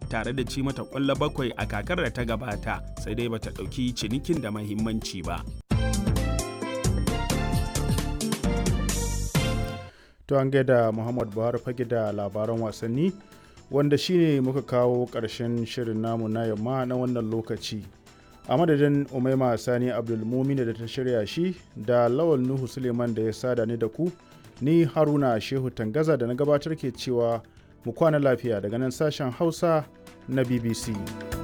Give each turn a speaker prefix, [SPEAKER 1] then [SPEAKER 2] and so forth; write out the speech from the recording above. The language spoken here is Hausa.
[SPEAKER 1] tare da ci mata ƙwallo bakwai a kakar da ta gabata sai dai bata ɗauki cinikin da mahimmanci ba.
[SPEAKER 2] To an gaida Muhammad Buhari fage da labaran wasanni wanda shine muka kawo ƙarshen shirin namu na yamma na wannan lokaci. A madadin Umaima Sani Abdulmumin da ta shirya shi da Lawal Nuhu Suleiman da ya sada ni da ku, ni Haruna Shehu Tangaza da na gabatar ke cewa mu kwana lafiya daga nan sashen Hausa na BBC.